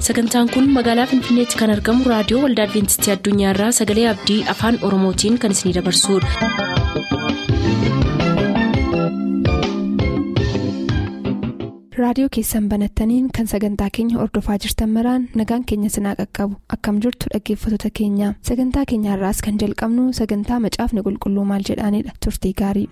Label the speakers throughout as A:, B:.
A: sagantaan kun magaalaa finfinneetti kan argamu raadiyoo waldaa adventistii addunyaarraa sagalee abdii afaan oromootiin kan isinidabarsudha.
B: raadiyoo keessan banattaniin kan sagantaa keenya ordofaa jirtan maraan nagaan keenya sinaa qaqqabu akkam jirtu dhaggeeffattoota keenya sagantaa keenyaarraas kan jalqabnu sagantaa macaafni qulqulluu maal jedhaanidha turtii gaarii.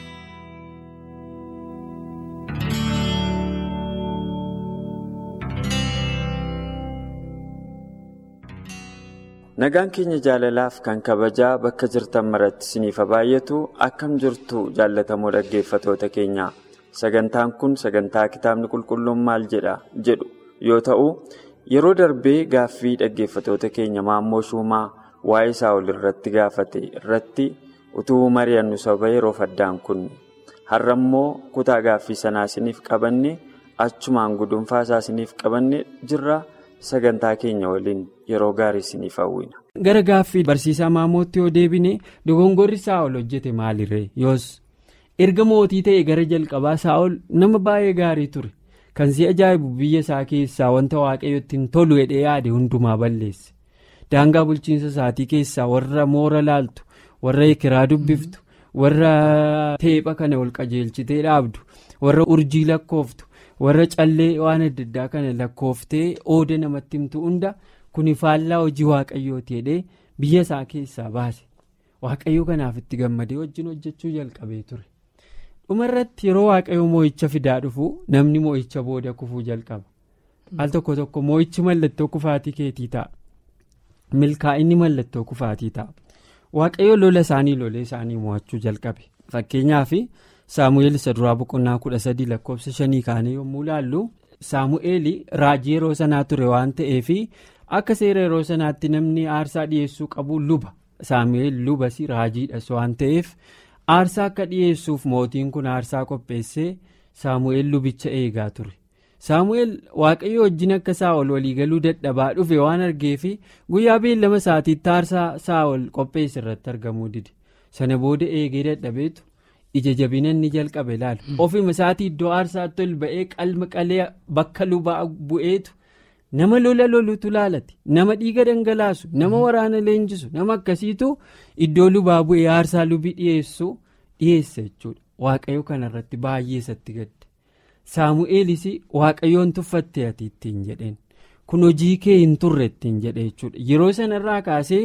C: nagaan keenya jaalalaaf kan kabajaa bakka jirtan maratti isiniif baay'atu akkam jirtu jaallatamoo dhaggeeffatoota keenya sagantaan kun sagantaa kitaabni qulqulluun maal jedha jedhu yoo ta'u yeroo darbee gaaffii dhaggeeffatoota keenya maammoo shuumaa waa'ee saa'ol irratti gaafate irratti utuu mari'annu saba yeroo faddaan kun har'a immoo kutaa gaaffii sanaa isiniif qabanne achumaan gudunfaa isaa isiniif qabanne jirra. sagantaa keenya waliin yeroo gaarii isiniif hawwina.
D: gara gaaffii barsiisaa maamootti yoo deebine dogongorri saa'ol hojjete maalirree yoos erga mootii ta'e gara jalqabaa saa'ol nama baay'ee gaarii ture kan si ajaa'ibu biyya isaa keessaa wanta waaqayyotti hin tolu hidhee yaade hundumaa balleesse daangaa bulchiinsa isaatii keessaa warra moora laaltu warra ekeraa dubbiftu warra teepha kana ol qajeelchitee dhaabdu warra urjii lakkooftu. warra callee waan adda addaa kana lakkooftee ooda namatti himtu hunda kuni faallaa hojii waaqayyooti jedhee biyya isaa keessaa baase waaqayyoo kanaaf itti gammadee wajjin hojjechuu jalqabee ture dhumarratti yeroo waaqayyoo moo'icha fidaa dhufu namni moo'icha booda kufuu jalqaba al tokko tokko moo'ichi mallattoo kufaatii keetii ta'a milkaa'inni mallattoo kufaatii ta'a waaqayyoo lola isaanii lolee isaanii mo'achuu jalqabe fakkeenyaaf. saamu'eel isa duraa boqonnaa kudha sadii lakkoofsa shanii kaanii yommuu ilaallu saamu'eel raajii yeroo sanaa ture waan ta'eef akka seera yeroo sanaatti namni aarsaa dhiyeessuu qabu luba saamu'eel lubas raajiidhas waan ta'eef aarsaa akka dhiyeessuuf mootiin kun aarsaa qopheessee saamu'eel lubicha eegaa ture saamu'eel waaqayyo wajjin akka saa'ol waliigaluu dadhabaa dhufe waan argeef guyyaa beellama isaatiitti aarsaa saa'ol qopheesse irratti argamuu dide sana booda eegee dadhabeetu. ija jabina inni jalqabe ilaalu ofuma isaatii iddoo aarsaatti ol ba'ee qalma qalee bakka lubaa bu'eetu nama lola lolutu laalate nama dhiiga dhangalaasu nama waraana leenjisu nama akkasiitu iddoo lubaa bu'ee aarsaa lubii dhiyeessu dhiyeessa jechuudha waaqayyo kanarratti baay'ee isatti gadde saamu'eelis waaqayyoon tuffatte ati ittiin jedheen kun hojii kee hin turre ittiin jedhe jechuudha yeroo sanarraa kaasee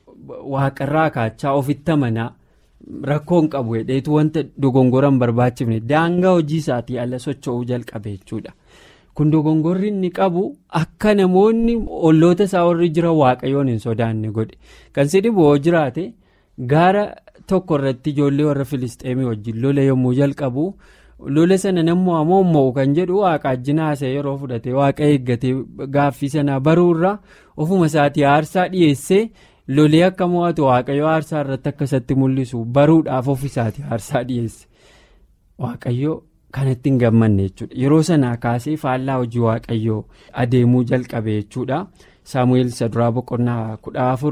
D: waaqarraa kaachaa ofitti amanaa. Rakkoon qabu hedheetu wanta dogongoran barbaachifne daangaa hojii isaatii ala socho'uu jalqabe jechuudha. Kun dogongorri inni qabu akka namoonni olloota isaa warri jiran waaqayyoon hin sodaanne godhe. Kan si dhibu yoo jiraate gaara tokko irratti ijoollee warra Filisxeemii wajjin lola yommuu jalqabu lola sana nammoo ammoo mo'u kan jedhu waaqa ajjina haasa'e yeroo fudhate waaqa eeggatee gaaffii sanaa baruurraa ofuma isaatii aarsaa dhiyeessee. lolee akka mo'atu waaqayyo aarsaa irratti akkasatti mul'isu baruudhaaf ofiisaati aarsaa dhiyeesse waaqayyo kanatti hin gammanne jechuudha yeroo sanaa kaasee faallaa hojii waaqayyoo adeemuu jalqabe jechuudha saamu'eel isa duraa boqonnaa kudha afur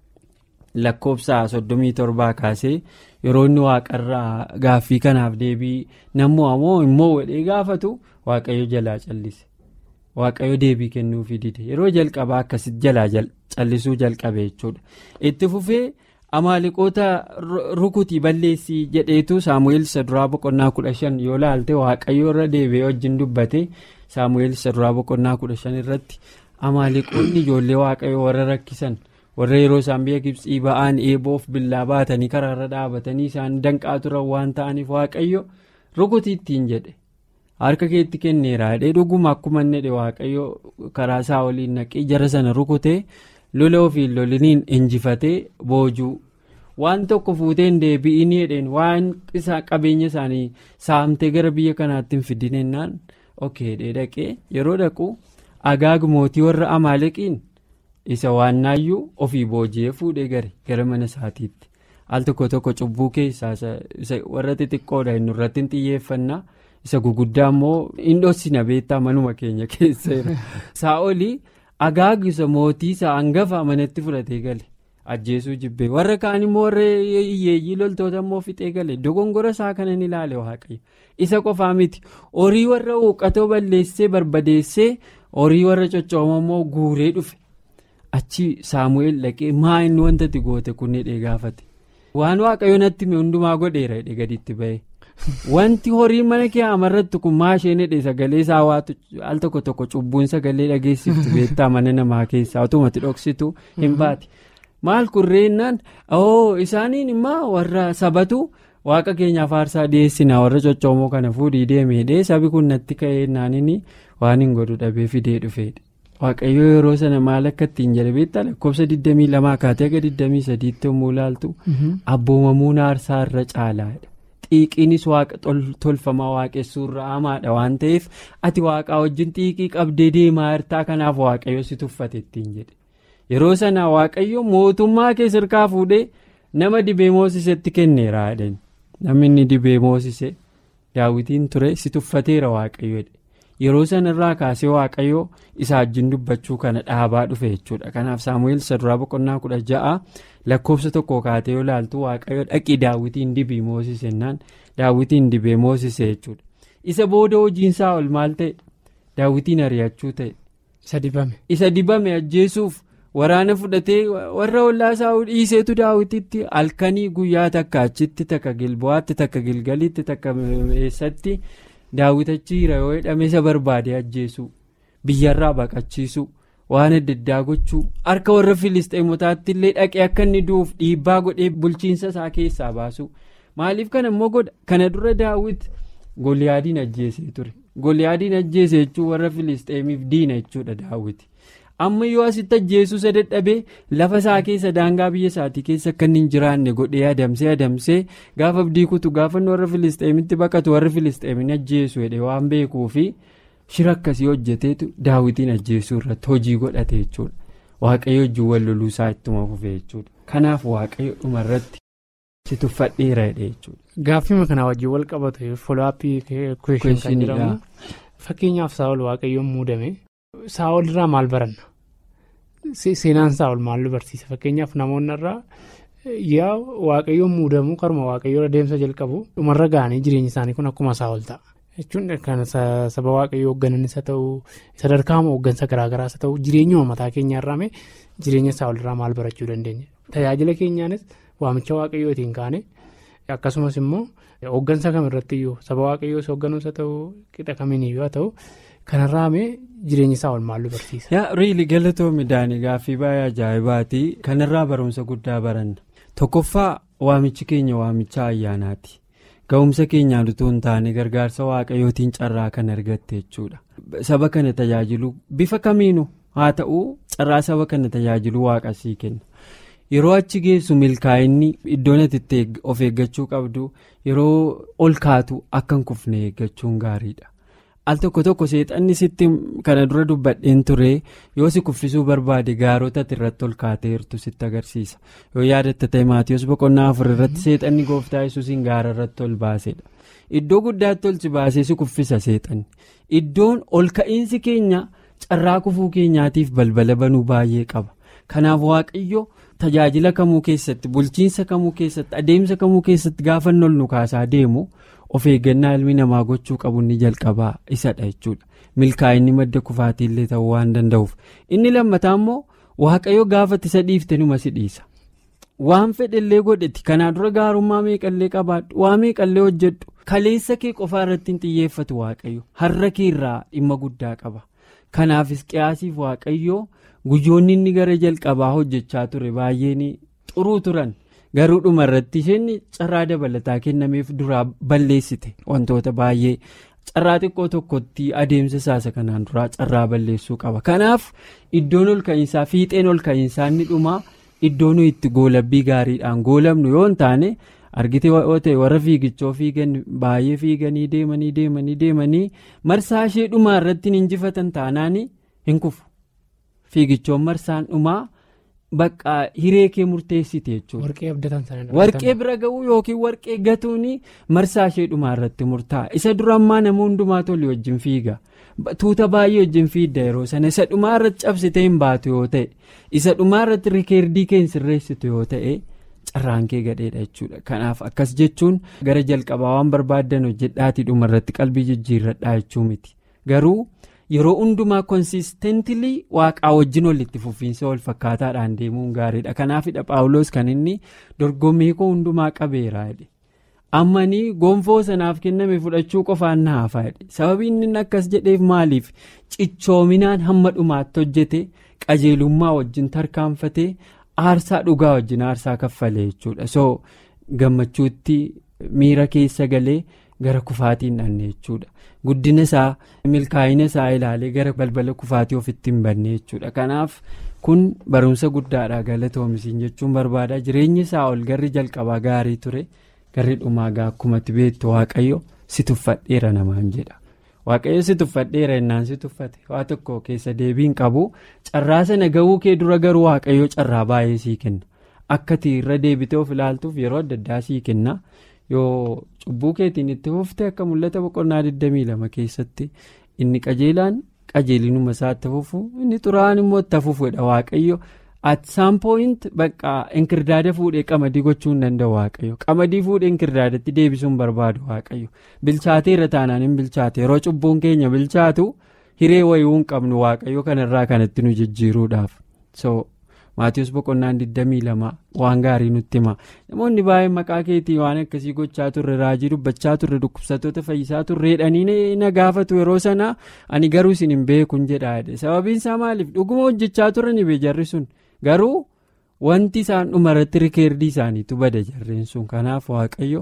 D: lakkoofsa soddomii torbaa kaasee yeroo inni waaqarraa gaaffii kanaaf deebii nammoo ammoo immoo wadhee gaafatu waaqayyo jalaa callise. waaqayyo deebii kennuufii dide yeroo jalqabaa akkasitti jalaa callisuu jalqabe jechuudha itti fufee amaaliqoota rukutii balleessii jedheetu saamu'eel isa duraa boqonnaa kudha shan yoo laalte waaqayyo irra deebi'ee wajjin dubbate saamu'eel isa duraa boqonnaa kudha shan irratti amaaliqoonni ijoollee waaqayyo warra rakkisan warra yeroo isaan biyya gibsii ba'an eeboof billaa baatanii karaarra dhaabatanii isaan danqaa turan waan ta'aniif waaqayyo rukutii ittiin jedhe. harka keetti kenneera jedhee dhuguma akkuma inni jedhe waaqayyo karaa isaa waliin naqee jara sana rukutee lola ofiin loliniin injifatee boojuu waan tokko fuutee hin deebi'iin jedheen waan qabeenya isaanii saamtee gara biyya kanaatti hin fidinennaan ok dhaqee yeroo dhaqu agaag mootii warra amaaleqiin isa waannaayyuu ofii booji'ee fuudhee gare gara mana isaatiitti al tokko tokko cubbuu keessaa warra xixiqqoodha inni irratti hin xiyyeeffannaa. isa guguddaa immoo hin dhossina beektaa manuma keenya keessa saa'olii agaagisa mootii isaa hangafa manatti fudhatee gale ajjeesuu jibbee warra kaan immoo warra hiyyeeyyii loltoota immoo fixee gale dogongora isaa kanan ilaale waaqayyo isa qofaa miti horii warra huuqqatoo balleessee barbadeessee horii warra coccoomamoo guuree dhufe achi saamu'eel dhaqee maa inni wanta itti goote kun hidhee gaafate waan waaqayyo natti hundumaa godheera hidhee gaditti ba'e. wanti horiin mana kee amarratti kun maa isheen hidhe sagalee isaa waatu al tokko tokko cubbuun sagalee dhageessiftu beektaa mana namaa keessaa otomatti dhoksitu hin baate maal kurreennaan oo isaaniin immoo warra sabatu waaqa keenyaaf aarsaa dhiyeessinaa warra coccoomoo kana fuudhii deemeedhee sabi kun natti ka'ee naanini waan hin godhu dhabee fidee dhufeedha. waaqayyo yeroo sana maal akka ittiin jedhe beektaa lakkoofsa 22 kaatee aga 23 yommuu ilaaltu abboomamuun aarsaa irra caalaadha. xiiqiinis waaqa tolfamaa waaqessuurra hamaadha waan ta'eef ati waaqaa wajjin xiiqii qabdee deemaa hirtaa kanaaf waaqayyo si tuffate ittiin jedhe yeroo sana waaqayyo mootummaa kee sirkaa fuudhee nama dibee moosisetti kenneera jedhani namni inni dibee moosise daawwitiin ture si tuffateera waaqayyo yeroo sana irraa kaasee waaqayyo isa wajjin dubbachuu kana dhaabaa dhufe jechuudha kanaaf saamu'eel saduraa boqonnaa kudha ja'a. lakkoofsa tokko kaatee yoo ilaaltu waaqayyo dhaqii daawwitiin dibii moosisennaan daawwitiin dibee moosise jechuudha isa booda hojiinsaa ol maal ta'e daawwitiin ari'achuu ta'e.
E: isa dibame.
D: isa dibame ajjeesuuf waraana fudhatee warra ollaasaa dhiiseetu daawwititti halkanii guyyaa takka achitti takka gilbo'aatti takka gilgalitti takka eessatti daawwitachi jira yoo jedhame isa barbaade ajjeesuu biyyarraa baqachiisuu. waan adda addaa gochuu harka warra filisteemotaatti illee dhaqee akka inni du'uuf dhiibbaa godhee bulchiinsa isaa keessaa baasu maaliif kana immoo godha kana dura daawwit goliyaadiin ajjeesee ture goliyaadiin ajjeesee jechuun warra filisteemiif diina jechuudha daawwiti amma yoo asitti ajjeesuu isa dadhabee lafa isaa keessa daangaa biyya isaatii keessa akka inni hin jiraanne godhee adamsee adamsee gaafa abdii kutu gaafa warra filisteemitti baqatu warra filisteemin ajjeesu jedhee waan beekuufi. shira akkasii hojjeteetu daawwitiin ajjeesuu irratti hojii godhate jechuudha waaqayyo wajjin wal loluu isaa ittuma fufe jechuudha kanaaf waaqayyo dhuma irratti si tuffadheera jedhe jechuudha.
E: Gaaffii kanaa wajjin wal qabatu folaappii kuushin kan jedhamu fakkeenyaaf saawol waaqayyoon muudame saawol irraa maal baranna seenaan saawol maal nu barsiisa fakkeenyaaf namoonni irraa yaa waaqayyoon muudamuu karuma waaqayyoo adeemsa jalqabu dhumarra ga'anii jireenyi isaanii kun akkuma saawol ta'a. jechuun kan saba waaqayyoo hooggananis haa ta'u sadarkaa hooggansa garaagaraas haa ta'u jireenyuma mataa keenyaa irraame jireenya isaa walirraa maal barachuu dandeenya tajaajila keenyaanis waamicha waaqayyootiin kaane akkasumas immoo hooggansa kamirratti iyyuu saba waaqayyoos hoogganuus haa ta'u qixa kamiiniyyuu haa ta'u kanarraame jireenya isaa ol maal barsiisa.
D: yaa riili galatoo midhaanii gaaffii baay'ee ajaa'ibaati kanarraa barumsa guddaa baranna tokkoffaa waamichi keenya waamicha ayyaanaati. ga'umsa keenyaan utuu hin taane gargaarsa waaqayyootiin carraa kan argatte jechuudha saba kana tajaajilu bifa kamiinu haa ta'u carraa saba kana tajaajilu waaqa sii kenna yeroo achi geessu milkaa'inni iddoon ati of eeggachuu qabdu yeroo ol kaatu akka hin kufne eeggachuun gaariidha al tokko tokko seexanni sitti kana dura dubbadheen ture yoo si kuffisuu barbaade gaarota ati irratti ol kaateertu sitti agarsiisa yoo yaadatta ta'e maatiyoos boqonnaa afur irratti seexanni gooftaa yesuusiin gaara irratti ol baasedha iddoo guddaatti ol si baasee si kuffisa seexanni iddoon ol ka'iinsi keenya carraa kufuu keenyaatiif balbala banuu baay'ee qaba kanaaf waaqayyo tajaajila kamuu keessatti bulchiinsa kamuu keessatti adeemsa kamuu keessatti gaafa ol nu kaasaa deemu. of eeggannaa ilmi namaa gochuu qabu inni jalqabaa isadha jechuudha milkaa'inni madda kufaatiillee ta'uu waan danda'uuf inni lammataa immoo waaqayyo gaafatti isa dhiifte numa si dhiisa waan fedhellee godhetti kanaa dura gaarummaa meeqallee qabaadhu waa meeqallee hojjedhu kaleessa kee qofaa irratti hin xiyyeeffatu waaqayyo har'a kee irraa dhimma guddaa qaba kanaafis qiyaasiif waaqayyo guyyoonni inni gara jalqabaa hojjechaa ture baay'een xuruu turan. garuu dhuma irratti isheen carraa dabalataa kennameef duraa balleessite wantoota baay'ee carraa xiqqoo tokkotti adeemsa isaasa kanaan duraa carraa balleessuu qaba kanaaf iddoon ol ka'iinsaa fiixeen ol ka'iinsaa inni dhumaa iddoo nuyi itti goolabbii gaariidhaan goolamnu yoo hin taane argite yoo ta'e warra fiigichoo fiigan baay'ee fiiganii deemanii deemanii deemanii marsaa ishee dhumaa irratti hin injifatan taanaan hin kufu fiigichoon marsaan dhumaa. Bakka hiree kee murteessite jechuudha.
E: Warqee abdatan sana
D: Warqee bira ga'uu yookiin warqee gatuun marsaa ishee dhumaa irratti murtaa'a. Isa dura ammaa nama hundumaa tole wajjin fiiga. Tuuta baay'ee wajjin fiidda yeroo sana isa dhumaa irratti cabsitee hin baatu yoo ta'e isa dhumaa irratti rikeerdii kee hin sirreessitu yoo ta'e carraan kee gadheedha jechuudha. Kanaaf akkas jechuun gara jalqabaa waan barbaaddan hojjedhaatii dhuma irratti qalbii jijjiirradhaa jechuu miti. Garuu yeroo hundumaa konsistentilii waaqaa wajjin walitti fufiinsa wal fakkaataadhaan deemuun gaariidha kanaafidha paawuloos kan inni dorgommii koo hundumaa qabeera ammanii gonfoo sanaaf kenname fudhachuu qofaan na hafa sababii inni akkas jedheef maaliif cichoominaan hamma dhumaatti hojjete qajeelummaa wajjin tarkaanfatee aarsaa dhugaa wajjin aarsaa kaffalee jechuudha so gammachuutti miira keessa galee gara kufaatiin dhanne jechuudha guddina isaa milkaa'ina isaa ilaalee gara balbala kufaatii ofitti hin banne jechuudha kanaaf kun barumsa guddaadha galatoomisiin jechuun barbaada jireenya isaa ol garri jalqabaa gaarii ture. garri dhumaagaa akkumatti beektu waaqayyo si tuffadheera namaan jedha waaqayyo si tuffadheera innaan si tuffate waa tokko keessa deebiin qabu carraa sana ga'uu kee dura garuu waaqayyo carraa baay'ee sii kenna akkati irra deebitee of ilaaltuuf yeroo adda addaa sii kenna yoo cubbuu keetiin itti fufte akka mul'ata boqonnaa 22 keessatti inni qajeelaan qajeelinuma isaa itti fufu inni xuraa'aan immoo itti fufuudha waaqayyo. at some point bakka inkirdaada fuudhee qamadii gochuu hin danda'u waaqayyo qamadii fuudhee inkirdaadatti deebisuun barbaadu waaqayyo bilchaatee irra taanaan hin bilchaate yeroo cubbuun keenya bilchaatu hiree wayii hin qabnu waaqayyo kanarraa kanatti nu jijjiiruudhaaf so maatiiwus boqonnaan 22 waan gaarii nutti hima namoonni baay'een maqaa keetii waan akkasii gochaa turre raajii dubbachaa turre dhukkubsattoota fayyisaa turreedhanii na gaafatu yeroo sana ani garuu isin hin beekun jedhaadhe sababiin isaa maaliif dhuguma hojjechaa turre ni jarri sun. garuu wanti isaan dhumarratti rikeerdii isaaniitu bada jarreen sun kanaaf waaqayyo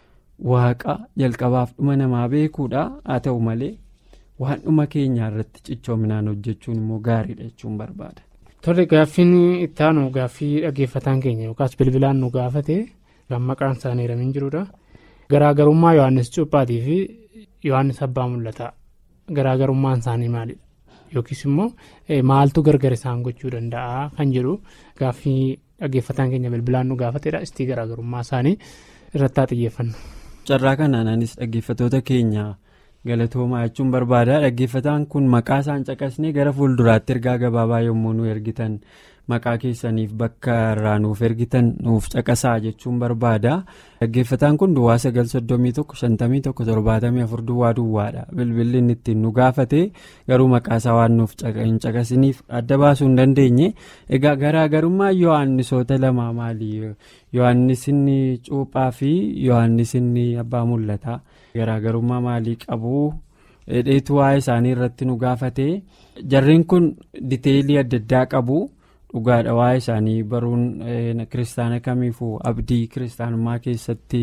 D: waaqa jalqabaaf dhuma namaa beekuudha haa ta'u malee waan dhuma keenyaa irratti cichoominaan hojjechuun immoo gaariidha jechuun barbaada.
E: Tole gaaffiin ittaanu gaaffii dhaggeeffataan keenya yookaas bilbilaan nu gaafate kan maqaan isaanii hiramin jirudha. Garaagarummaa Yohaannis Cuuphaatii fi Yohaannis Abbaa Mul'ataa garaagarummaan isaanii maalidha? Yookiis immoo maaltu gargar isaan gochuu danda'a kan jedhu gaaffii dhaggeeffataan keenya bilbilaan nu gaafatedha. Istii garaagarummaa isaanii irratti haa xiyyeeffannu.
D: Carraa kanaanis dhaggeeffatoota keenya galatoomaa jechuun barbaada. Dhaggeeffataan kun maqaa isaan caqasnee gara fuulduraatti ergaa gabaabaa yommuu nu ergitan maqaa keessaniif bakka irraa nuuf ergitan nuuf caqasaa jechuun barbaada. Dhaggeeffataan kun duwwaa sagal soddomii tokko shantamii tokko torbaatamii afur duwwaa duwwaadha. Bilbilli inni ittiin nu gaafate garuu maqaa isaa waan nuuf hin caqasiniif adda baasuu hin dandeenye. Egaa garaagarummaa Yohaannisoota lamaa maali? Yohaannis inni cuuphaa fi Yohaannis inni abbaa mul'ata. Garaagarummaa maalii qabu? Dheetu waa'ee isaanii irratti nu gaafate. Jarreen kun diteelii adda addaa qabu. dhugaadha waa'ee isaanii baruun kiristaana kamiifuu abdii kiristaanummaa keessatti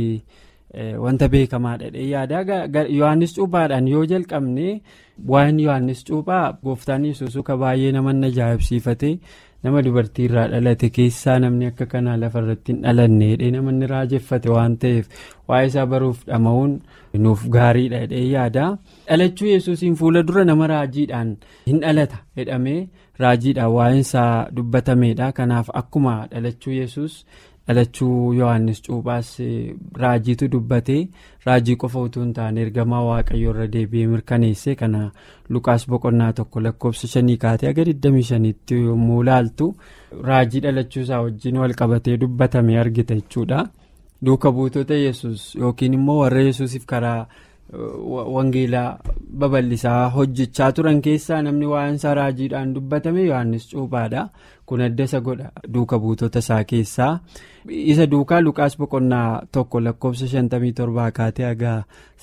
D: wanta beekamaadha yaada yohannis cuuphaadhaan yoo jalqabne waa'een yohannis cuuphaa gooftaan yesuus ka baay'ee nama ajaa'ibsiifate nama dubartii irraa dhalate keessaa namni akka kanaa lafarratti hin dhalanne namoonni raajeffate waan ta'eef waa'ee isaa baruuf dhama'uun nuuf gaariidha jedhee yaada dhalachuu yesuusiin fuula dura nama raajiidhaan hin dhalata jedhamee raajiidhaan waa'een isaa dubbatameedha kanaaf akkuma dhalachuu yesuus dhalachuu yohannis cuuphaas raajiitu dubbatee raajii qofa utuu hin taane ergamaa waaqayyo irra deebi'ee mirkaneesse kana lukaas boqonnaa tokko lakkoofsa shanii kaatee aga 25tti yommuu ilaaltu raajii dhalachuu isaa wajjin wal qabatee dubbatame argita jechuudha. duuka buutota yesus yookiin immoo warra yesusiif karaa wangeelaa babal'isaa hojjechaa turan keessaa namni waa'een isaa raajiidhaan dubbatame yohannis cuuphaadha kun adda isa godha duuka buutota isaa keessaa isa duukaa lukaas boqonnaa tokko lakkoofsa 57 kaatee haga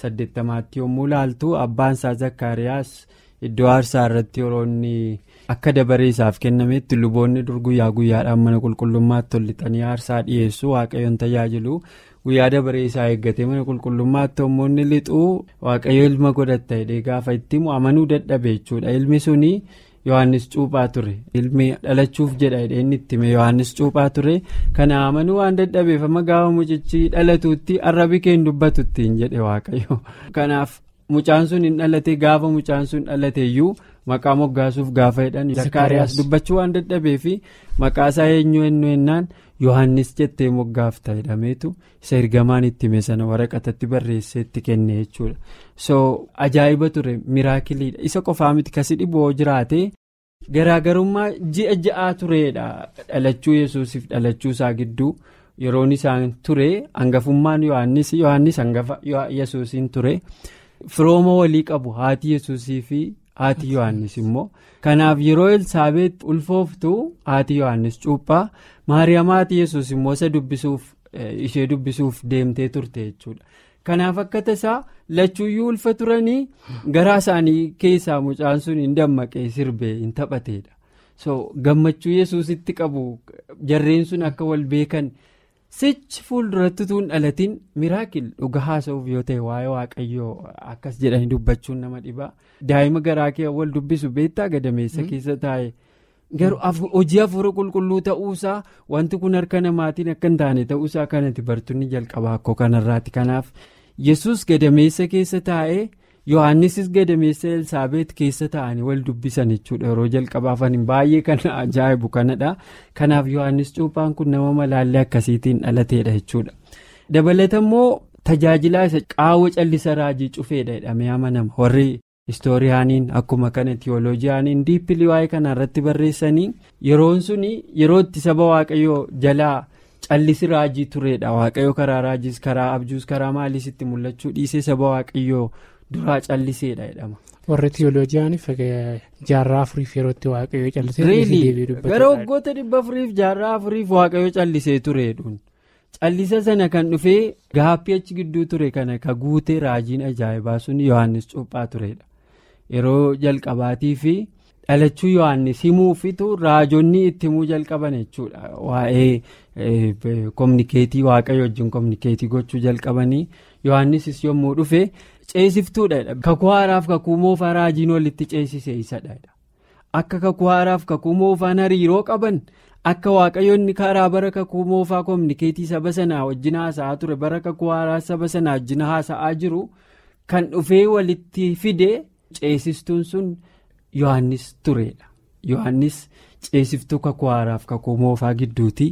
D: 80tti yommuu ilaaltu abbaan isaa zakkaariyaas iddoo aarsaa irratti yeroo inni akka dabaree isaaf kennametti luboonni dur guyyaa guyyaadhaan mana qulqullummaatti tolitanii aarsaa dhiyeessu waaqayyoon tajaajilu guyyaa dabaree isaa eeggatee mana qulqullummaatti hommoonni lixuu waaqayyo ilma godhatta jedhee gaafa itti amanuu dadhabe jechuudha ilmi suni yohannis cuuphaa ture ilmi dhalachuuf jedha jedhee inni itti hime yohannis cuuphaa ture kana amanuu waan dadhabeef amma gaafa mucichi dhalatuutti arrabi kee hin dubbatuttiin jedhe waaqayyo kanaaf. mucaan sun hin dhalate gaafa mucaan sun dhalate iyyuu maqaa moggaasuuf gaafa jedhan zakkaariyaas dubbachuu waan dadhabee fi maqaa isaa eenyu eenyu ennaan yohannis jettee moggaafta jedhameetu isa ergamaan itti hime sana waraqatatti barreessee itti kenne jechuudha so ajaa'iba ture miraakiliidha isa qofaa miti kasi dhiboo jiraate garaagarummaa ji'a ja'aa tureedha dhalachuu yesuusiif dhalachuu isaa gidduu yeroon isaan ture hangafummaan yohannis yohannis hangafa yesuusiin ture. firooma walii qabu haati yesuusii fi haati yohannis immoo kanaaf yeroo elsaabeet ulfooftu haati yohannis cuuphaa maariyaam haati yesus immoo isa dubbisuuf ishee dubbisuuf deemtee turte jechuudha. kanaaf akka tasaa lachuuyyuu ulfa turanii garaa isaanii keessaa mucaan sun hin dammaqee sirbee hin taphateedha so gammachuu yesuusitti qabu jarreen sun akka wal beekan sichi fuulduratti tuun dhalatiin miraakil dhuga haasa'uuf yoo ta'e waa'ee waaqayyoo akkas jedhanii dubbachuun nama dhibaa daa'ima garaa kee wal dubbisu beektaa gadameessa keessa taa'e. garuu hojii hafuura qulqulluu ta'uusaa wanti kun harka namaatiin akka hin taane ta'uusaa kanatti bartoonni jalqabaa akkoo kanarraati kanaaf yesus gadameessa keessa taa'ee yohannisis gadameessa elsaabeet keessa taa'anii wal dubbisan jechuudha yeroo jalqabaafan baay'ee kan ajaa'ibu kanadha kanaaf yohannis cuuphaan kun nama malaallee akkasiitiin dhalateedha jechuudha dabalata immoo tajaajilaa isa qaawwa callisa raajii cufeedha jedhamee amanama warri. istooriyaaniin akkuma kana tiyooloojiyaaniin diippilii waa'ee kana irratti barreessanii yeroon suni yeroo itti saba waaqayyoo jalaa callisi raajii tureedha waaqayyoo karaa raajiis karaa abjuus karaa maaliis itti mul'achuu dhiisee saba waaqayyoo duraa calliseedha jedhama.
E: warri tiyooloojiyaaniif jaarraa afuriif yeroo itti waaqayyoo callisee
D: gara waggoota dhibba afuriif jaarraa afuriif waaqayyoo callisee tureedhuun. callisa sana kan dhufee gaappii achi gidduu ture kana ka guutee raajiin ajaa'ibaa sun yohannis cuuphaa turedha yeroo jalqabaatii fi dhalachuu yohannis himuufitu raajonni itti himuu jalqaban jechuudha waa'ee kominikeetii waaqayyo wajjin kominikeetii gochuu jalqabanii yohannisis yommuu dhufe ceesiftuudha kakuu haaraaf kakuu moofaa raajiin walitti ceesise isadha akka kakuu haaraaf kakuu moofaan hariiroo qaban. akka waaqayyoonni karaa bara kakuu moofaa kominikeetii saba sanaa wajjin haasa'aa ture bara kakuu haaraa saba sanaa wajjin haasa'aa jiru kan dhufee walitti fide ceesistuun sun yohannis turedha yohannis ceesiftuu kakuu haaraaf kakuu moofaa gidduuti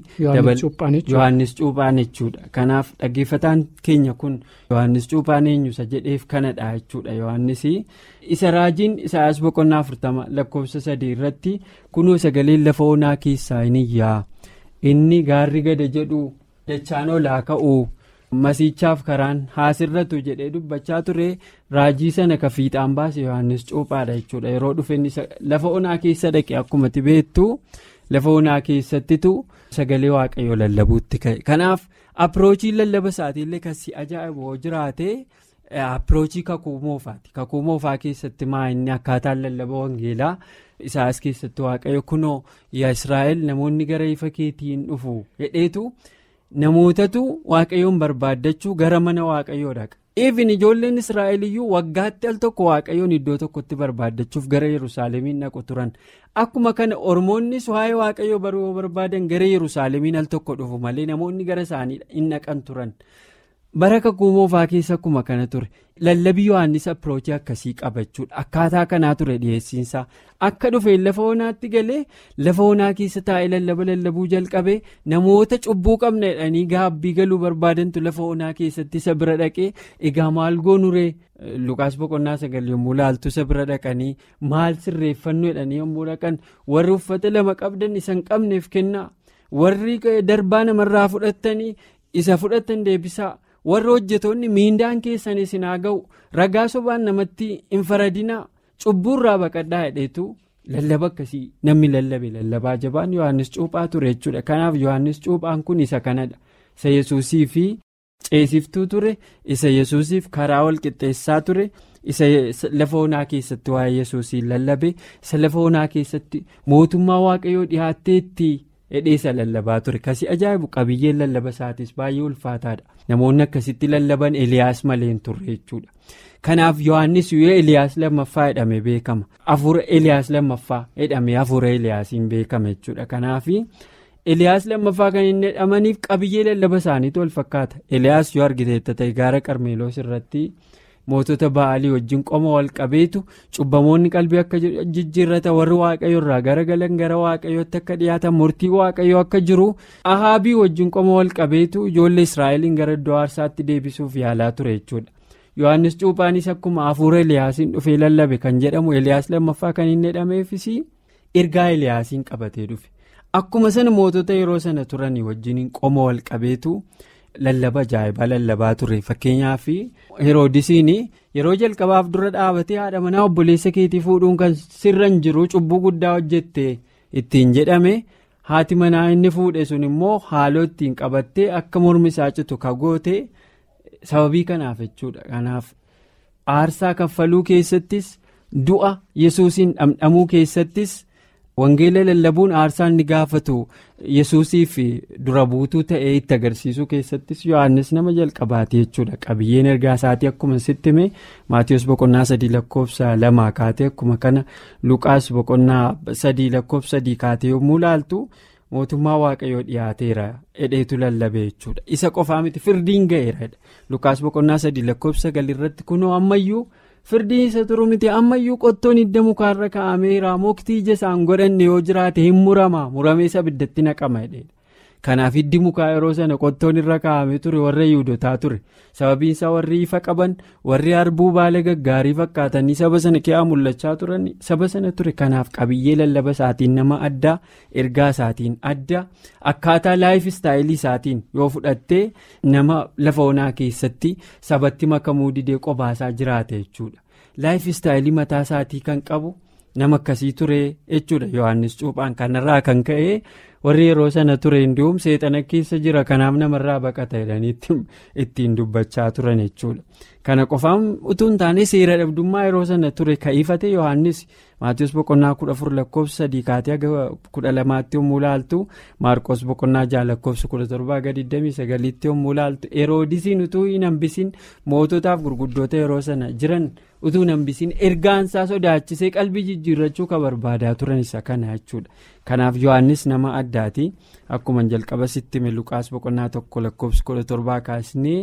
D: yohannis cuuphaan jechuudha kanaaf dhaggeeffataan keenya kun yohannis cuuphaan eenyusa jedheef kanadha jechuudha yohannis isa raajiin isaayas boqonnaa afurtama lakkoofsa sadii irratti kunoo sagaleen lafa onaa keessaa hin iyyaa inni gaarri gada jedhu dachaan olaa ka'u masiichaaf karaan haasirratu jedhee dubbachaa ture raajii sana ka fiixaan baase yohannis cuuphaadha jechuudha yeroo dhufe lafa onaa keessa dhaqe akkumatti beektu lafa onaa keessattitu sagalee waaqayyoo lallabuutti ka'e kanaaf apiroochiin lallaba isaatiillee kan si ajaa'ibu yoo jiraate. apiroochii kakuu moofaati kakuu moofaa keessatti maa inni akkaataan lallaba wangeelaa isaas keessatti waaqayyo kunoo yaa israa'el namoonni gara ifa keetiin dhufu hedheetu namootatu waaqayyoon barbaaddachuu gara mana waaqayyoo dhaqa even ijoolleen israa'el iyyuu waggaatti al tokko waaqayyoon iddoo tokkotti barbaaddachuuf gara yerusaalemiin dhaqu turan akkuma kana ormoonnis waa'ee waaqayyoo baruu barbaadan gara yerusaalemiin al tokko dhufu malee namoonni gara isaanii hin dhaqan turan. bara kakuu moofaa keessa akkuma kana ture lallabii yohannis apiroochii akkasii qabachuudha akkaataa kanaa ture dhiyeessiinsaa akka dhufeen lafa onaatti galee lafa onaa keessa taa'ee lallaba lallabuu jalqabee namoota cubbuu qabna jedhanii gaabbii galuu barbaadantu lafa onaa keessatti isa bira dhaqee egaa maal goonuree lukaas boqonnaa sagal yommuu laaltu isa bira dhaqanii maal sirreeffannu jedhanii yommuu dhaqan warri uffata lama qabdan isa hin qabneef kennaa warri darbaa namarraa fudhattanii isa fudhatan deebisaa. warra hojjetoonni miindaan keessan isin haa ga'u ragaa sobaan namatti hin faradinaa cubbuurraa baqadhaa hedheetu lallaba akkasii namni lallabe lallabaa jabaan yohannis cuuphaa ture jechuudha kanaaf yohannis cuuphaan kun isa kanadha isa yesuusii fi ceesiftuu ture isa yesuusiif karaa wal qixxeessaa ture isa lafa onaa keessatti waa'ee yesuusiin lallabe isa lafa onaa keessatti mootummaa waaqayyoo dhiyaatteetti. hedheessa lallabaa ture kasi ajaa'ibu qabiyyeen lallaba isaatis baay'ee ulfaataadha namoonni akkasitti lallaban eliyaas malee hin turre jechuudha kanaaf yohannis yoo eliyaas lammaffaa jedhame beekama hafuura eliyaas lammaffaa jedhame hafuura eliyaasiin beekama jechuudha kanaaf eliyaas lammaffaa kan hin jedhamaniif qabiyyee lallaba isaaniitu wal fakkaata eliyaas yoo argiteetta ta'e gaara qarmeeloos irratti. mootota ba'aalii wajjin qoma wal qabeetu cubbamoonni qalbii akka jijjiirrata warri waaqayyo irraa garagalan gara waaqayyootti akka dhiyaatan murtii waaqayyoo akka jiru ahaabii wajjin qoma wal qabeetu ijoollee israa'eliin gara iddoo aarsaatti deebisuuf yaalaa ture jechuudha yohannis cuuphaanis akkuma hafuura eliyaasiin dhufee lallabe kan jedhamu eliyaas lammaffaa kan hin jedhameefis ergaa eliyaasiin qabatee dhufe akkuma sana mootota yeroo sana turanii wajjin qoma wal qabeetu. lallaba ajaa'ibaa lallabaa ture fakkeenyaaf heroodisiin yeroo jalqabaaf dura dhaabatee haadha manaa obboleessa keetii fuudhuun kan sirra hin jiru cubbuu guddaa hojjette ittiin jedhame haati manaa inni fuudhe sun immoo haaloo ittiin qabattee akka mormi isaa citu kagoote sababii kanaaf jechuudha kanaaf aarsaa kaffaluu keessattis du'a yesuusiin dhamdhamuu keessattis. wangeela lallabuun aarsaa inni gaafatu yesuusiif dura buutuu ta'ee itti agarsiisuu keessattis yohannis nama jalqabaate jechuudha qabiyyeen ergaa isaatii akkuma sitti hime maatiyoos boqonnaa sadii lakkoofsa lamaa kaatee akkuma kana luqaas boqonnaa sadii lakkoofsa sadii kaatee yommuu laaltu mootummaa waaqayyoo dhiyaateera hedheetu lallabe jechuudha isa qofaa miti firdiin ga'eera luqaas boqonnaa sadii lakkoofsa galirratti kunoo ammayyuu. firdiin isa turu miti ammayyuu qottoon hidda mukaarra kaa'ameera muktii ija isaan godhanne yoo jiraate hin murama muramee isa biddatti naqama jedheedha kanaaf hiddi mukaa yeroo sana qottoon irra kaa'amee ture warra yihudotaa ture sababiin isaa warri ifa qaban warri harbuu baala gaggaarii fakkaatanii saba sana keessa mul'achaa turan saba sana ture kanaaf qabiyyee lallaba isaatiin nama addaa ergaa isaatiin adda akkaataa laayif istaayilii isaatiin yoo fudhattee nama lafa onaa keessatti sabatti makamuu didee qobaasaa jiraate jechuudha laayif istaayilii mataa isaatii kan qabu nama akkasii ture jechuudha yohannis cuuphaan kanarraa kan ka'e. warri yeroo sana ture hindi'uum seexana keessa jira kanaaf namarraa baqata jedhanii ittiin dubbachaa turan jechuudha kana qofaan utuu hin taane seera dhabdummaa yeroo sana ture ka'ifate yohannis maatiyoos boqonnaa kudha afur lakkoofsa sadii kaatee aga kudha lamaatti yommuu laaltu maarqos boqonnaa jaha lakkoofsa kudha torbaa aga 29tti yommuu laaltu heroodisiin utuu hin hambisin moototaaf gurguddoota yeroo sana jiran utuu hin hambisin ergaansaa sodaachisee qalbii jijjiirrachuu ka barbaadaa turan isa kana jechuudha. kanaaf yohannis nama addaati akkuma jalqaba sitti luqaas boqonnaa tokko lakkoofsa kudha torbaa kaasnee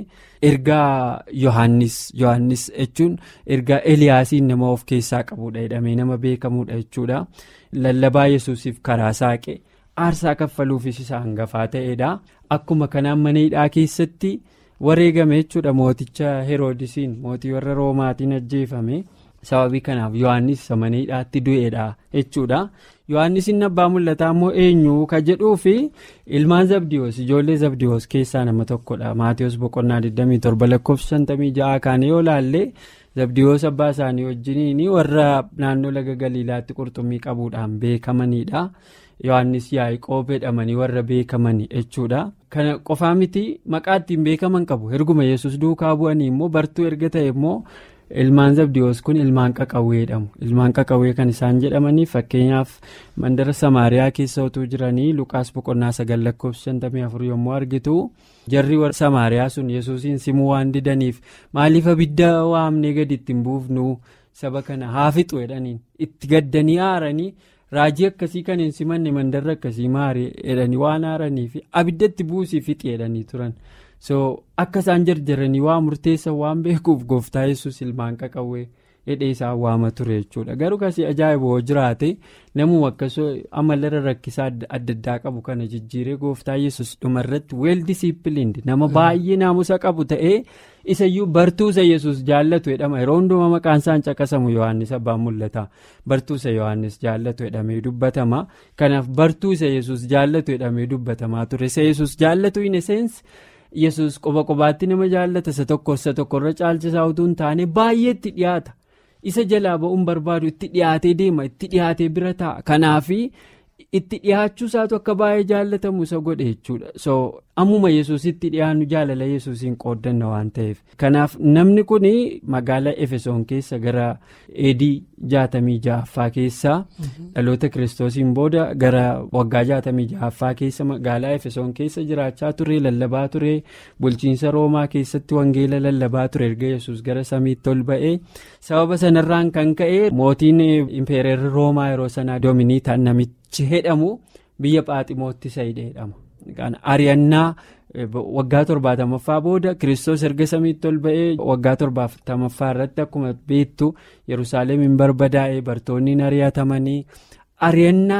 D: ergaa yohannis yohannis jechuun ergaa eliyaasiin nama of keessaa qabudha jedhamee nama beekamudha jechuudha lallabaa yesuusiif karaa saaqe aarsaa kaffaluufis isa hangafaa ta'edha akkuma kanaan mana hidhaa keessatti wareegame jechuudha mooticha heroodisiin mootii warra roomaatiin ajjeefame. sababii kanaaf yohannis isa mana hidhaatti du'eedha jechuudha yohannis inni abbaa mul'ataa immoo eenyu ka jedhuu fi ilmaan zabdiyoos ijoollee zabdiyoos keessaa nama tokkodha maatiyoos boqonnaa 27 lakkoofsa 56 kaane yoo laalle zabdiyoos abbaa isaanii wajjiniin warra naannoo laga galiilaatti qurxummii qabuudhaan beekamanidha yohannis yaa'ii jedhamanii warra beekamanii jechuudha kana qofaa miti maqaa ittiin beekaman qabu erguma yesus duukaa bu'anii immoo bartuu erga ta'e immoo. ilmaan zabdiyoos kun ilmaan qaqawwee jedhamu ilmaan qaqawwee kan isaan jedhamanii fakkeenyaaf mandara samaariyaa keessa utuu jiranii luqaas boqonnaa sagal lakkoofsa 54 yommuu argitu jarri warra samaariyaa sun yesuusiin simuu waan didaniif maaliif abidda waamnee gadi ittiin buufnu saba kana haa fixu jedhaniin itti gaddanii aaranii raajii akkasii kan hin simanne mandarra akkasii maari jedhanii waan aaraniif abidda itti buusii fixi jedhanii turan. so akka isaan jarjaranii waa murteessa waan beekuuf gooftaa yesus ilmaan qaqawwee hidhee isaan waama ture jechuudha garuu kasii ajaa'iba hoo jiraate namuma akkasoo amalarra rakkisaa adda addaa qabu kana jijjiiree gooftaa yesus dhumarratti weel disiipiliindi nama baay'ee naamusa qabu ta'ee isayyuu bartuusa yesus jaallatu jedhama yeroo hundumaa maqaan isaan caqasamu yohannis abbaan mul'ata bartuusa yohannis jaallatu jedhamee dubbatama kanaaf bartuusa yesus jaallatu jedhamee dubbatamaa ture isa yesus jaallatu hin esseensi. yesus qoba qobaatti nama jaallata isa tokko isa tokkorra caalchisaa utuu hin taane baay'eetti dhiyaata isa jalaa ba'uun barbaadu itti dhiyaatee deema itti dhiyaatee bira taa'a kanaafi itti dhiyaachuu isaatu akka baay'ee jaallatamu isa godhe jechuudha so ammuma yesusitti dhiyaannu jaalala yesusiin qooddanna waan ta'eef kanaaf namni kun magaalaa efesoon keessa gara eedii jaatamii ja'affaa keessaa dhaloota kiristoosiin booda gara waggaa jaatamii ja'affaa keessa magaalaa efesoon keessa jiraachaa ture lallabaa ture bulchiinsa roomaa keessatti wangeela lallabaa ture erga yesus gara samiitti ol ba'ee sababa sanarraan kan ka'e mootiin impeereerri roomaa yeroo sanaa doominiitaan namichi jedhamu biyya phaaximootti sayidee jedhama. ari'annaa waggaa torbaatamaffaa booda kiristoos erga samiitti ol ba'ee waggaa torbaatamaffaa irratti akkuma beektu yerusaalem hin barbadaa'e bartoonni ari'atamanii ari'annaa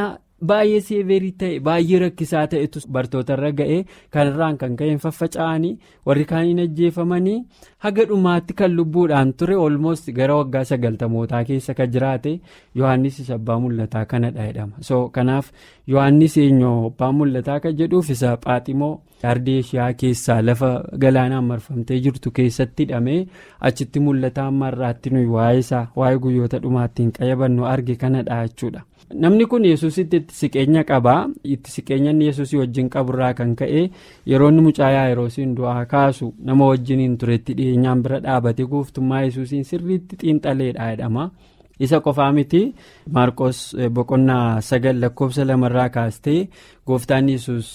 D: baay'ee seeverii ta'e baay'ee rakkisaa ta'etu bartootarra ga'e kanarraan kan ka'een faffaca'anii warri kaaniin ajjeefamanii haga dhumaatti kan lubbuudhaan ture olmost gara waggaa sagaltamootaa keessa kan jiraate yohaannis isa abbaa mul'ataa kanadha jedhama so kanaaf yohaannis eenyoo abbaa mul'ataa kan jedhuuf isa phaaximoo ardii ishiyaa keessaa lafa galaanaan marfamtee jirtu keessatti hidhamee achitti mul'ataa ammarraatti nuyi waa'ee isaa waa'ee guyyoota dhumaattiin qayyabannu arge kanadha jechuudha. namni kun yesusitti itti siqeenya qabaa itti siqeenya inni yesusii wajjin qaburraa kan ka'e yeroo inni mucaa yaa'iroosiin du'aa kaasu nama wajjiniin turetti dhiyeenyaan bira dhaabate gooftummaa yesusiin sirriitti xiinxaleedha jedhama. isa qofaa miti maarqos boqonnaa sagal lakkoofsa lamarraa kaastee gooftaan yesus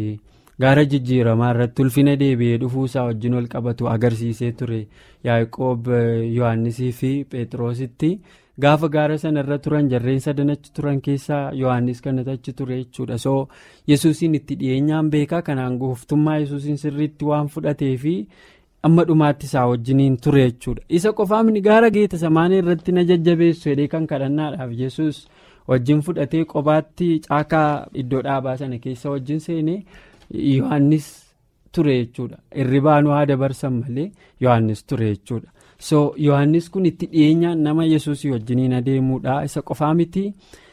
D: gaara jijjiiramaa irratti ulfina deebi'ee dhufuusaa wajjin wal qabatu agarsiisee ture yaaqoob yohannisii fi phexrositti gaafa gaara sana irra turan jarreen sadan achi turan keessaa yohannis kanatu achi ture jechuudha soo yesuusiin itti dhiyeenyaan beekaa kanaan gooftummaa yesuusiin sirriitti waan fudhatee fi amma dhumaatti isaa wajjiniin ture jechuudha isa qofaamni gaara geeta samaanii irratti na jajjabeessu jedhee kan kadhannaadhaaf yesus wajjin fudhatee qobaatti caakaa iddoo dhaabaa sana keessa wajjin seenee yohannis ture jechuudha irribaanuu haa dabarsan malee yohannis ture jechuudha so yohannis kun itti dhiyeenyaan nama yesuusii wajjiniin adeemuudha isa qofaa miti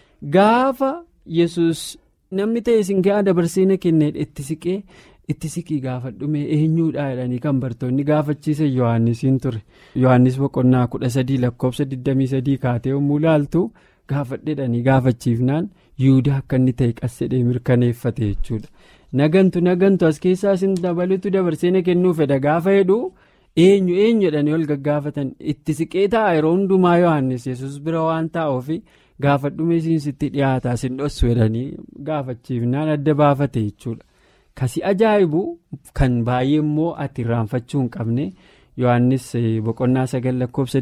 D: gaafa yesus namni ta'e isin gahaa dabarsiina kennee itti siqee. itti siqii gaafadhume eenyuudha jedhanii kan bartoonni gaafachiisan yohannisiin ture yohannis boqonnaa kudha sadii lakkoofsa 23 kaatee yommuu ilaaltu gaafadheedhanii gaafachiifnaan yihudaa akka inni ta'e qassedhee mirkaneeffate jechuudha nagantu nagantu as keessaa isin dabalutu dabarseena kennuu fedha gaafa jedhu eenyu eenyu jedhanii ol gaggaafatan itti siqee ta'a yeroo hundumaa yohannis yesus bira waan taa'uuf gaafadhume isiin sitti dhiyaataa isin dhossu jedhanii gaafachiifnaan adda baafate jechuudha. kasi ajaa'ibu kan baay'ee immoo ati irraanfachuu hin qabne yohannis boqonnaa sagal lakkoofsa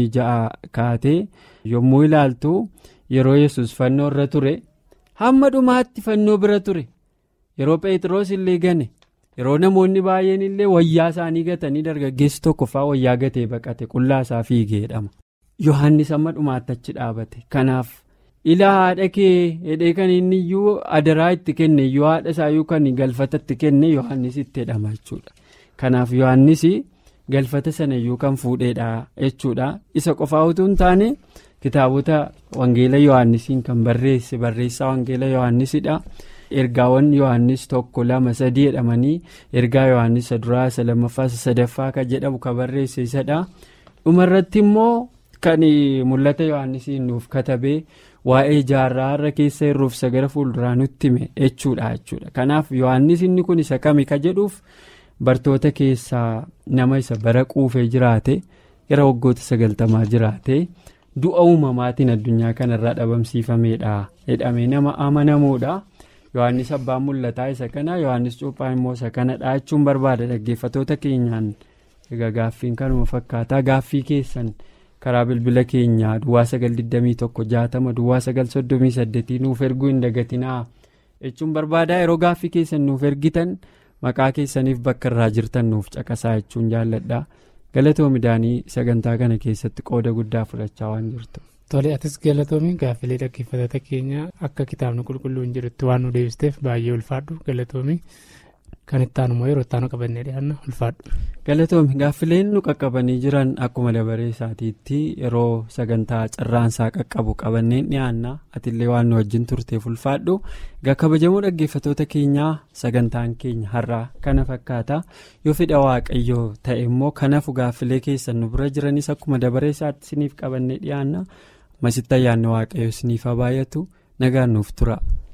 D: 26 kaatee yommuu ilaaltu yeroo yesus fannoo irra ture hamma dhumaatti fannoo bira ture yeroo phexros illee gane yeroo namoonni baay'een illee wayyaa isaanii gatanii dargaggeessi tokko fa'aa wayyaa gatee baqate qullaa isaa fiigee jedhama yohannis hamma dhumaatti achi dhaabate kanaaf. ilaa haadha kee hedhee kan inni iyyuu adaraa itti kenne iyyuu haadha isaayyuu kan galfata itti kenne yohannis itti jedhama jechuudha kanaaf yohannis galfata sana iyyuu kan fuudheedha jechuudha isa qofaa utuu hin taane kitaabota wangeela yohannisiin kan barreesse barreessaa wangeela yohannisidha ergaawwan yohannis tokko lama sadii jedhamanii ergaa yohannis isa duraa isa lammaffaa isa sadaffaa kan jedhamu kan barreesse isadha dhumarratti immoo kan mul'ata yohannisiin nuuf katabee. waa'ee jaarraa irra keessa irruuf isa gara fuulduraa nutti hime jechuudha jechuudha kanaaf yohannis inni kun isa kami ka jedhuuf bartoota keessaa nama isa bara quufee jiraate gara waggoota sagaltamaa jiraate du'a uumamaatiin addunyaa kanarraa dhabamsiifameedha jedhamee nama amanamuudha yohannis abbaan mul'ataa isa kana yohannis cuuphaan immoo isa kanadha jechuun barbaada dhaggeeffatoota keenyaan egaa gaaffiin kanuma fakkaataa gaaffii keessan. karaa bilbila keenyaa duwwaa sagal 21 duwwaa sagal 38 nuuf erguu hin dagatinaa jechuun barbaadaa yeroo gaaffii keessan nuuf ergitan maqaa keessaniif bakka irraa jirtan nuuf caqasaa jechuun jaalladha galatoomidaanii sagantaa kana keessatti qooda guddaa fudhachaa waan jirtu.
E: Tole atis galatoomi gaaffilee dhaggeeffattoota keenya akka kitaabni qulqulluun jedhutti waan nu deebisteef baay'ee ulfaadhu galatoomi. kan itti aanu immoo yeroo itti aanu qabannee dhiyaanna ulfaadhu.
D: galatoomi gaaffileen nu qaqqabanii jiran akkuma dabaree isaatiitti yeroo sagantaa carraansaa qaqqabu qabanneen dhiyaanna atillee waan nu wajjin turteef ulfaadhu egaa kabajamoo dhaggeeffatoota keenyaa sagantaan keenya har'aa kana fakkaata yoo fedha waaqayyoo ta'e immoo kanaaf gaaffilee keessan nu bira jiranis akkuma dabaree isaatti isiniif qabannee dhiyaanna masitti ayyaanni waaqayyoo isiniif haa baay'atu nagaan nuuf tura.